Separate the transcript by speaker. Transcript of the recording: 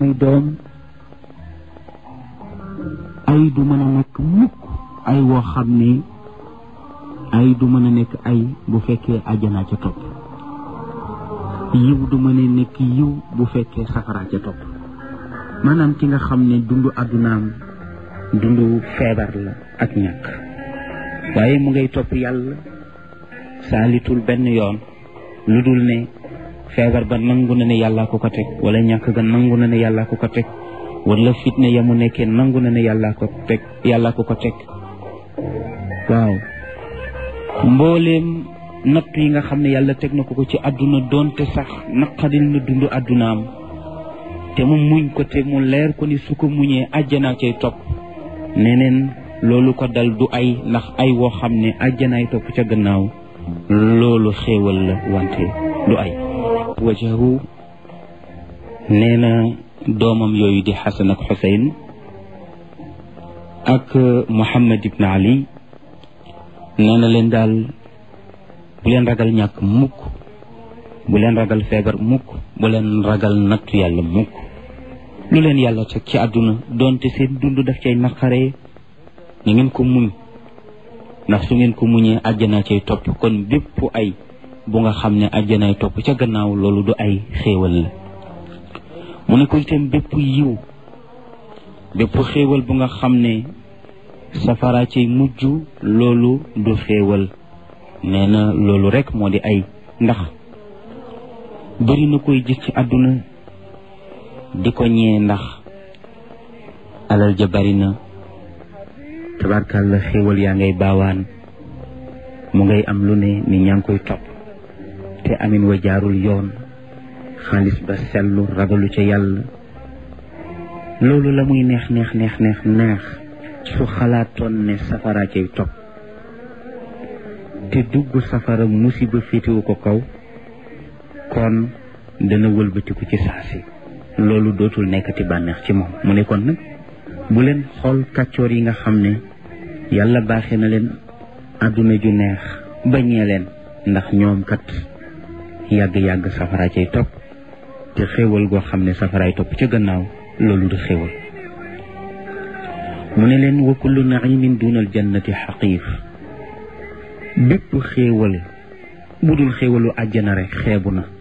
Speaker 1: muy doom ay du mën a nekk mukk ay woo xam ne ay du mën a nekk ay bu fekkee àjjanaa ca topp yiw du mën a nekk yiw bu fekkee safaraa ca topp maanaam ki nga xam ne dundu àddunaam dundu feebar la ak ñàkk waaye mu ngay topp yàlla saalitul benn yoon lu dul ne feebar ba nangu na ne yàllaa ko ko teg wala ñàkk ga nangu na ne yàllaa ko ko teg wala fitne ya mu nekkee nangu na ne yàllaa ko teg yàllaa ko ko teg waaw mbooleem natt yi nga xam ne yàlla teg na ko ko ci àdduna doonte sax naqadil na dund àddunaam te mu muñ ko te mu leer ko ni su ko muñee àjjanaa cay topp neneen loolu ko dal du ay ndax ay woo xam ne àjjanaay topp ca gannaaw loolu xéewal la wante du ay wajahu nee na doomam yooyu di xasan ak xuseyn ak muhammad ibn ali nee na leen daal bu leen ragal ñàkk mukk bu leen ragal feebar mukk bu leen ragal nattu yàlla mukk lu leen yàlla teg ci àdduna doonte seen dund daf cay naqaree na ngeen ko muñ ndax su ngeen ko muñee àjjana cay topp kon bépp ay bu nga xam ne àjjanaay topp ca gannaaw loolu du ay xéewal la mu ne ko itam bépp yiw bépp xéewal bu nga xam ne safara cay mujj loolu du xéewal nee na loolu rek moo di ay ndax bëri na koy gis ci àdduna di ko ñee ndax alal ja bari na tabarkàlla xéewal yaa ngay baawaan mu ngay am lu ne ni ñaa ngi koy topp te amin wa jaarul yoon xaalis ba sellu ragalu ca yàlla loolu la muy neex neex neex neex neex su xalaatoon ne safara cay topp te dugg safara musiba féetewu ko kaw kon dana wëlbatiku ci saasi loolu dootul nekkati bànneex ci moom mu ne kon nag bu leen xool kàccoor yi nga xam ne yàlla baaxee na leen àdduna ju neex bañee leen ndax ñoom kat yàgg-yàgg safara cay topp te xéewal goo xam ne safaraay topp ca gannaaw loolu du xéewal mu ne leen wa kullu naimin dunal jannati xaqiif bépp xéewal bu dul xéewalu àjjana rek xeebu na